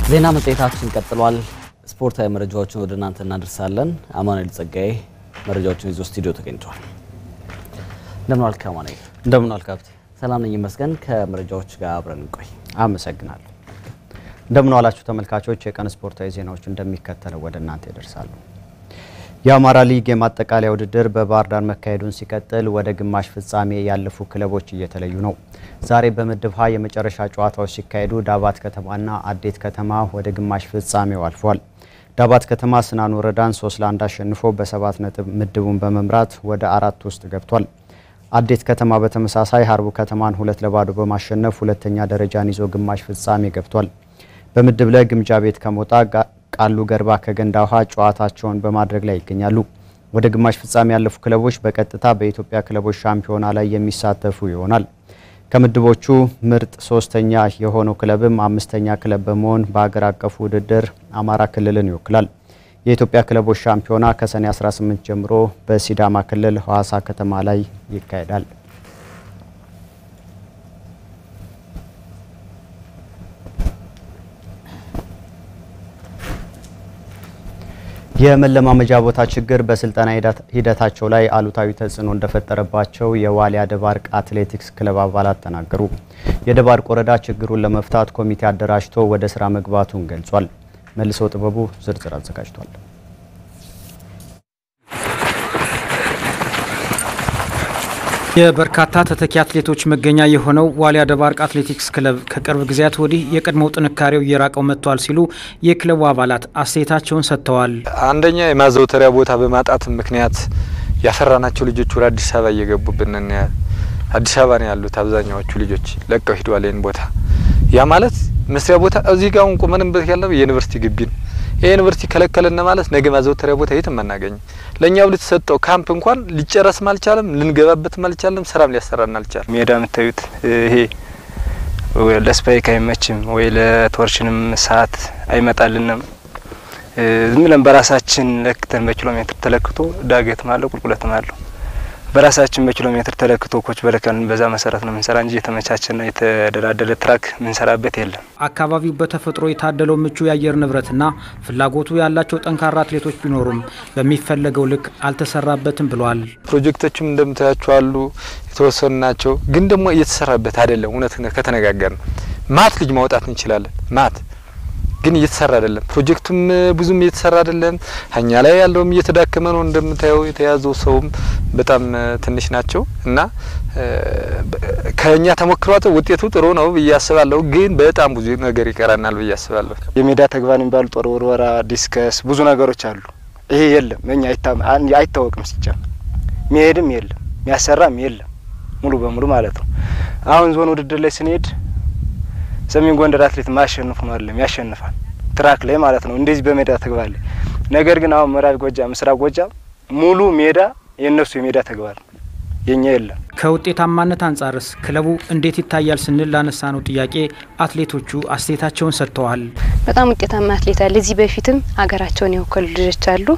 ዜና መጽሔታችን ቀጥሏል። ስፖርታዊ መረጃዎችን ወደ እናንተ እናደርሳለን። አማኑኤል ጸጋዬ መረጃዎችን ይዞ ስቱዲዮ ተገኝቷል። እንደምን ዋልክ አማኑኤል? እንደምን ዋልክ ሀብቴ? ሰላም ነኝ ይመስገን። ከመረጃዎች ጋር አብረን እንቆይ። አመሰግናለሁ። እንደምን ዋላችሁ ተመልካቾች። የቀን ስፖርታዊ ዜናዎች እንደሚከተለው ወደ እናንተ ይደርሳሉ። የአማራ ሊግ የማጠቃለያ ውድድር በባህር ዳር መካሄዱን ሲቀጥል ወደ ግማሽ ፍጻሜ ያለፉ ክለቦች እየተለዩ ነው። ዛሬ በምድብ ሀ የመጨረሻ ጨዋታዎች ሲካሄዱ ዳባት ከተማና አዴት ከተማ ወደ ግማሽ ፍጻሜው አልፏል። ዳባት ከተማ ስናን ወረዳን ሶስት ለአንድ አሸንፎ በሰባት ነጥብ ምድቡን በመምራት ወደ አራት ውስጥ ገብቷል። አዴት ከተማ በተመሳሳይ ሀርቡ ከተማን ሁለት ለባዶ በማሸነፍ ሁለተኛ ደረጃን ይዞ ግማሽ ፍጻሜ ገብቷል። በምድብ ላይ ግምጃ ቤት ከሞጣ ቃሉ ገርባ ከገንዳ ውሃ ጨዋታቸውን በማድረግ ላይ ይገኛሉ። ወደ ግማሽ ፍጻሜ ያለፉ ክለቦች በቀጥታ በኢትዮጵያ ክለቦች ሻምፒዮና ላይ የሚሳተፉ ይሆናል። ከምድቦቹ ምርጥ ሶስተኛ የሆነው ክለብም አምስተኛ ክለብ በመሆን በሀገር አቀፉ ውድድር አማራ ክልልን ይወክላል። የኢትዮጵያ ክለቦች ሻምፒዮና ከሰኔ 18 ጀምሮ በሲዳማ ክልል ሐዋሳ ከተማ ላይ ይካሄዳል። የመለማመጃ ቦታ ችግር በስልጠና ሂደታቸው ላይ አሉታዊ ተጽዕኖ እንደፈጠረባቸው የዋሊያ ደባርቅ አትሌቲክስ ክለብ አባላት ተናገሩ። የደባርቅ ወረዳ ችግሩን ለመፍታት ኮሚቴ አደራጅቶ ወደ ስራ መግባቱን ገልጿል። መልሰው ጥበቡ ዝርዝር አዘጋጅቷል። የበርካታ ተተኪ አትሌቶች መገኛ የሆነው ዋሊያ ደባርቅ አትሌቲክስ ክለብ ከቅርብ ጊዜያት ወዲህ የቀድሞው ጥንካሬው እየራቀው መጥቷል ሲሉ የክለቡ አባላት አስተያየታቸውን ሰጥተዋል። አንደኛ የማዘውተሪያ ቦታ በማጣት ምክንያት ያፈራናቸው ልጆች ወደ አዲስ አበባ እየገቡብን አዲስ አበባ ነው ያሉት አብዛኛዎቹ ልጆች ለቀው ሂደዋል። ይህን ቦታ ያ ማለት መስሪያ ቦታ እዚህ ጋር አሁን ቁመንበት ያለው የዩኒቨርሲቲ ግቢ ነው። ይህ ዩኒቨርሲቲ ከለከለና ማለት ነገ ማዘውተሪያ ቦታ የትም አናገኝም። ለእኛው ልትሰጠው ካምፕ እንኳን ሊጨረስም አልቻለም፣ ልንገባበትም አልቻለም፣ ስራም ሊያሰራን አልቻለም። ሜዳ የምታዩት ይሄ ለስፓይክ አይመችም ወይ ለቶርችንም ሰዓት አይመጣልንም። ዝም ብለን በራሳችን ለክተን በኪሎ ሜትር ተለክቶ ዳገትም አለው ቁልቁለትም አለው በራሳችን በኪሎ ሜትር ተለክቶ ኮች በለካልን በዛ መሰረት ነው ምንሰራ እንጂ የተመቻቸና የተደላደለ ትራክ ምንሰራበት የለም። አካባቢው በተፈጥሮ የታደለው ምቹ የአየር ንብረትና ፍላጎቱ ያላቸው ጠንካራ አትሌቶች ቢኖሩም በሚፈለገው ልክ አልተሰራበትም ብሏል። ፕሮጀክቶችም እንደምታያቸው አሉ፣ የተወሰኑ ናቸው። ግን ደግሞ እየተሰራበት አይደለም። እውነት ከተነጋገር ነው ማት ልጅ ማውጣት እንችላለን ማት ግን እየተሰራ አይደለም። ፕሮጀክቱም ብዙም እየተሰራ አይደለም። እኛ ላይ ያለውም እየተዳከመ ነው። እንደምታየው የተያዘው ሰውም በጣም ትንሽ ናቸው እና ከኛ ተሞክሯት ውጤቱ ጥሩ ነው ብዬ አስባለሁ። ግን በጣም ብዙ ነገር ይቀራናል ብዬ አስባለሁ። የሜዳ ተግባር የሚባሉ ጦር ውርወራ፣ ዲስከስ ብዙ ነገሮች አሉ። ይሄ የለም እኛ አይታወቅም። ሲጀምር ሚሄድም የለም የሚያሰራም የለም ሙሉ በሙሉ ማለት ነው። አሁን ዞን ውድድር ላይ ስንሄድ ሰሜን ጎንደር አትሌት ማሸነፍ ነው አይደለም ያሸንፋል፣ ትራክ ላይ ማለት ነው። እንደዚህ በሜዳ ተግባር ላይ ነገር ግን አሁን ምዕራብ ጎጃም፣ ምስራቅ ጎጃም ሙሉ ሜዳ የእነሱ የሜዳ ተግባር ነው፣ የኛ የለም። ከውጤታማነት አንጻርስ ክለቡ እንዴት ይታያል ስንል ላነሳ ነው ጥያቄ አትሌቶቹ አስተያየታቸውን ሰጥተዋል። በጣም ውጤታማ አትሌት አለ። እዚህ በፊትም ሀገራቸውን የወከሉ ልጆች አሉ።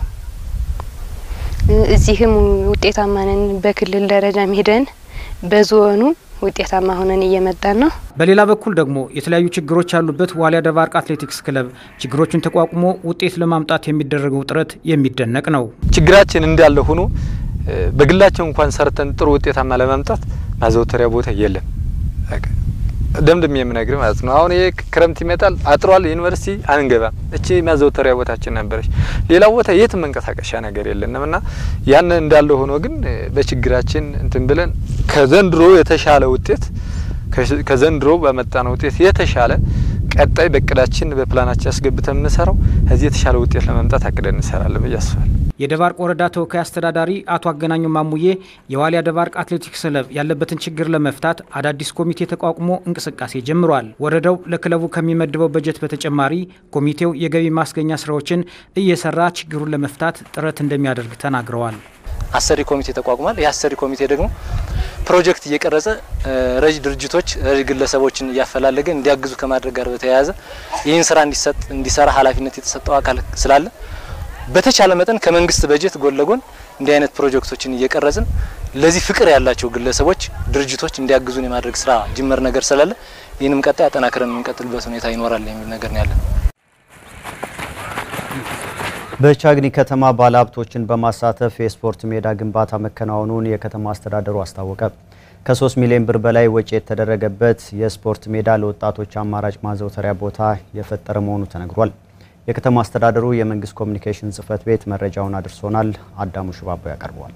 እዚህም ውጤታማ ነን። በክልል ደረጃም ሄደን በዞኑ ውጤታማ ሆነን እየመጣን ነው። በሌላ በኩል ደግሞ የተለያዩ ችግሮች ያሉበት ዋሊያ ደባርቅ አትሌቲክስ ክለብ ችግሮችን ተቋቁሞ ውጤት ለማምጣት የሚደረገው ጥረት የሚደነቅ ነው። ችግራችን እንዳለ ሆኖ በግላቸው እንኳን ሰርተን ጥሩ ውጤታማ ለማምጣት ማዘውተሪያ ቦታ የለም። ደምድም የምነግር ማለት ነው። አሁን ይሄ ክረምት ይመጣል፣ አጥሯል፣ ዩኒቨርሲቲ አንገባም። እቺ ማዘውተሪያ ቦታችን ነበረች። ሌላ ቦታ የት መንቀሳቀሻ ነገር የለንም እና ያን እንዳለ ሆኖ ግን በችግራችን እንትን ብለን ከዘንድሮ የተሻለ ውጤት ከዘንድሮ በመጣነው ውጤት የተሻለ ቀጣይ በእቅዳችን በፕላናችን ያስገብተን የምንሰራው እዚህ የተሻለ ውጤት ለመምጣት አቅደን እንሰራለን ብዬ አስባለሁ። የደባርቅ ወረዳ ተወካይ አስተዳዳሪ አቶ አገናኙ ማሙዬ የዋሊያ ደባርቅ አትሌቲክስ ክለብ ያለበትን ችግር ለመፍታት አዳዲስ ኮሚቴ ተቋቁሞ እንቅስቃሴ ጀምሯል። ወረዳው ለክለቡ ከሚመድበው በጀት በተጨማሪ ኮሚቴው የገቢ ማስገኛ ስራዎችን እየሰራ ችግሩን ለመፍታት ጥረት እንደሚያደርግ ተናግረዋል። አሰሪ ኮሚቴ ተቋቁሟል። ይህ አሰሪ ኮሚቴ ደግሞ ፕሮጀክት እየቀረጸ ረጅ ድርጅቶች ረጅ ግለሰቦችን እያፈላለገ እንዲያግዙ ከማድረግ ጋር በተያያዘ ይህን ስራ እንዲሰጥ እንዲሰራ ኃላፊነት የተሰጠው አካል ስላለ በተቻለ መጠን ከመንግስት በጀት ጎን ለጎን እንዲህ አይነት ፕሮጀክቶችን እየቀረጽን ለዚህ ፍቅር ያላቸው ግለሰቦች፣ ድርጅቶች እንዲያግዙን የማድረግ ስራ ጅምር ነገር ስላለ ይህንም ቀጣይ አጠናክረን የምንቀጥልበት ሁኔታ ይኖራል የሚል ነገር ነው ያለን። በቻግኒ ከተማ ባለሀብቶችን በማሳተፍ የስፖርት ሜዳ ግንባታ መከናወኑን የከተማ አስተዳደሩ አስታወቀ። ከ3 ሚሊዮን ብር በላይ ወጪ የተደረገበት የስፖርት ሜዳ ለወጣቶች አማራጭ ማዘውተሪያ ቦታ የፈጠረ መሆኑ ተነግሯል። የከተማ አስተዳደሩ የመንግስት ኮሚኒኬሽን ጽህፈት ቤት መረጃውን አድርሶናል። አዳሙ ሽባቦ ያቀርበዋል።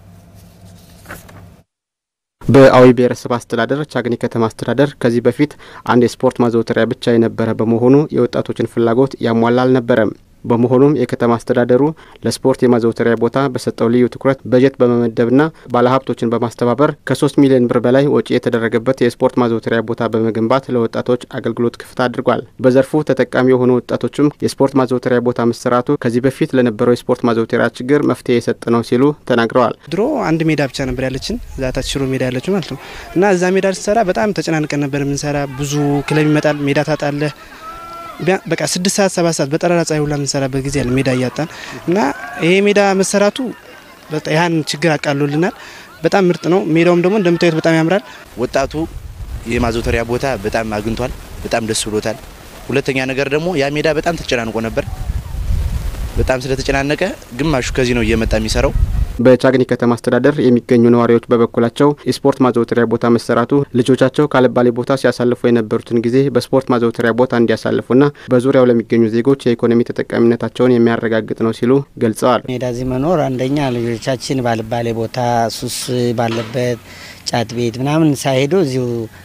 በአዊ ብሔረሰብ አስተዳደር ቻግኒ ከተማ አስተዳደር ከዚህ በፊት አንድ የስፖርት ማዘውተሪያ ብቻ የነበረ በመሆኑ የወጣቶችን ፍላጎት ያሟላ አልነበረም። በመሆኑም የከተማ አስተዳደሩ ለስፖርት የማዘውተሪያ ቦታ በሰጠው ልዩ ትኩረት በጀት በመመደብና ባለሀብቶችን በማስተባበር ከሶስት ሚሊዮን ብር በላይ ወጪ የተደረገበት የስፖርት ማዘውተሪያ ቦታ በመገንባት ለወጣቶች አገልግሎት ክፍት አድርጓል። በዘርፉ ተጠቃሚ የሆኑ ወጣቶችም የስፖርት ማዘውተሪያ ቦታ መሰራቱ ከዚህ በፊት ለነበረው የስፖርት ማዘውተሪያ ችግር መፍትሄ የሰጠ ነው ሲሉ ተናግረዋል። ድሮ አንድ ሜዳ ብቻ ነበር ያለችን ዛታች ሽሮ ሜዳ ያለችው ማለት ነው እና እዛ ሜዳ ስሰራ በጣም ተጨናንቀን ነበር የምንሰራ። ብዙ ክለብ ይመጣል፣ ሜዳ ታጣለህ በቃ ስድስት ሰዓት ሰባት ሰዓት በጠራራ ፀሐይ ሁላ የምንሰራበት ጊዜ ያለ ሜዳ እያጣን እና ይሄ ሜዳ መሰራቱ ያን ችግር አቃሎልናል። በጣም ምርጥ ነው። ሜዳውም ደግሞ እንደምታዩት በጣም ያምራል። ወጣቱ የማዘውተሪያ ቦታ በጣም አግኝቷል። በጣም ደስ ብሎታል። ሁለተኛ ነገር ደግሞ ያ ሜዳ በጣም ተጨናንቆ ነበር። በጣም ስለተጨናነቀ ግማሹ ከዚህ ነው እየመጣ የሚሰራው። በቻግኒ ከተማ አስተዳደር የሚገኙ ነዋሪዎች በበኩላቸው የስፖርት ማዘውተሪያ ቦታ መሰራቱ ልጆቻቸው ካለባሌ ቦታ ሲያሳልፉ የነበሩትን ጊዜ በስፖርት ማዘውተሪያ ቦታ እንዲያሳልፉና በዙሪያው ለሚገኙ ዜጎች የኢኮኖሚ ተጠቃሚነታቸውን የሚያረጋግጥ ነው ሲሉ ገልጸዋል። ሜዳ እዚህ መኖር አንደኛ ልጆቻችን ባልባሌ ቦታ ሱስ ባለበት ጫት ቤት ምናምን ሳይሄዱ እዚሁ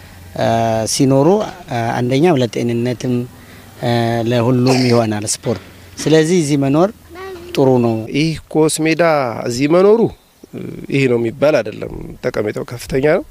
ሲኖሩ አንደኛም ለጤንነትም ለሁሉም ይሆናል ስፖርት። ስለዚህ እዚህ መኖር ጥሩ ነው። ይህ ኮስ ሜዳ እዚህ መኖሩ ይህ ነው የሚባል አይደለም። ጠቀሜታው ከፍተኛ ነው።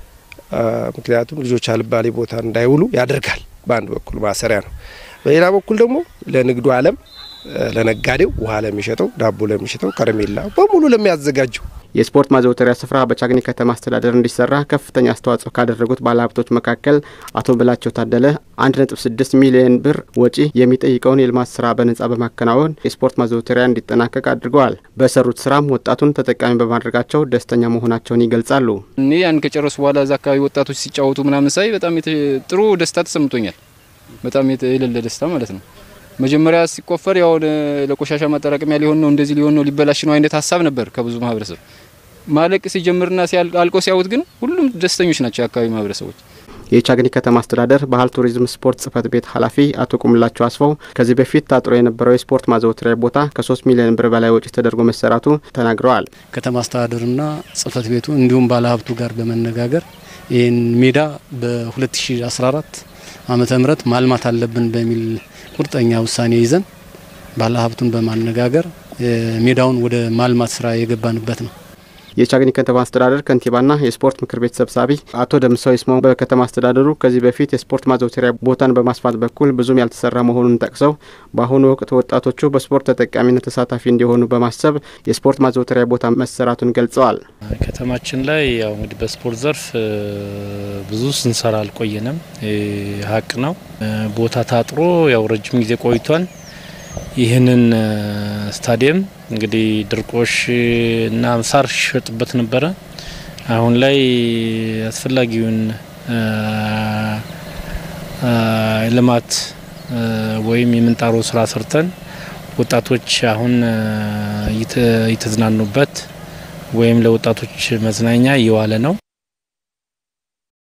ምክንያቱም ልጆች አልባሌ ቦታ እንዳይውሉ ያደርጋል። በአንድ በኩል ማሰሪያ ነው፣ በሌላ በኩል ደግሞ ለንግዱ ዓለም ለነጋዴው ውሃ ለሚሸጠው፣ ዳቦ ለሚሸጠው፣ ከረሜላ በሙሉ ለሚያዘጋጀው የስፖርት ማዘውተሪያ ስፍራ በቻግኒ ከተማ አስተዳደር እንዲሰራ ከፍተኛ አስተዋጽኦ ካደረጉት ባለሀብቶች መካከል አቶ ብላቸው ታደለ አንድ ነጥብ ስድስት ሚሊዮን ብር ወጪ የሚጠይቀውን የልማት ስራ በነጻ በማከናወን የስፖርት ማዘውተሪያ እንዲጠናቀቅ አድርገዋል። በሰሩት ስራም ወጣቱን ተጠቃሚ በማድረጋቸው ደስተኛ መሆናቸውን ይገልጻሉ። እኔ ያን ከጨረሱ በኋላ እዛ አካባቢ ወጣቶች ሲጫወቱ ምናምን ሳይ በጣም ጥሩ ደስታ ተሰምቶኛል። በጣም የሌለ ደስታ ማለት ነው። መጀመሪያ ሲቆፈር ያው ለቆሻሻ ማጠራቀሚያ ሊሆን ነው እንደዚህ ሊሆን ነው ሊበላሽ ነው አይነት ሀሳብ ነበር ከብዙ ማህበረሰብ ማለቅ ሲጀምርና አልቆ ሲያዩት ግን ሁሉም ደስተኞች ናቸው የአካባቢ ማህበረሰቦች። የቻግኒ ከተማ አስተዳደር ባህል ቱሪዝም ስፖርት ጽህፈት ቤት ኃላፊ አቶ ቁምላቸው አስፋው ከዚህ በፊት ታጥሮ የነበረው የስፖርት ማዘውተሪያ ቦታ ከሶስት ሚሊዮን ብር በላይ ወጪ ተደርጎ መሰራቱ ተናግረዋል። ከተማ አስተዳደሩና ጽህፈት ቤቱ እንዲሁም ባለሀብቱ ጋር በመነጋገር ይህን ሜዳ በ2014 ዓመተ ምህረት ማልማት አለብን በሚል ቁርጠኛ ውሳኔ ይዘን ባለሀብቱን በማነጋገር ሜዳውን ወደ ማልማት ስራ የገባንበት ነው። የቻግኒ ከተማ አስተዳደር ከንቲባና የስፖርት ምክር ቤት ሰብሳቢ አቶ ደምሰው ይስማው በከተማ አስተዳደሩ ከዚህ በፊት የስፖርት ማዘውተሪያ ቦታን በማስፋት በኩል ብዙም ያልተሰራ መሆኑን ጠቅሰው በአሁኑ ወቅት ወጣቶቹ በስፖርት ተጠቃሚነት ተሳታፊ እንዲሆኑ በማሰብ የስፖርት ማዘውተሪያ ቦታ መሰራቱን ገልጸዋል። ከተማችን ላይ ያው እንግዲህ በስፖርት ዘርፍ ብዙ ስንሰራ አልቆየንም፣ ሀቅ ነው። ቦታ ታጥሮ ያው ረጅም ጊዜ ቆይቷል። ይህንን ስታዲየም እንግዲህ ድርቆሽ እና ሳር ሲሸጥበት ነበረ። አሁን ላይ አስፈላጊውን ልማት ወይም የምንጣሮ ስራ ሰርተን ወጣቶች አሁን እየተዝናኑበት ወይም ለወጣቶች መዝናኛ እየዋለ ነው።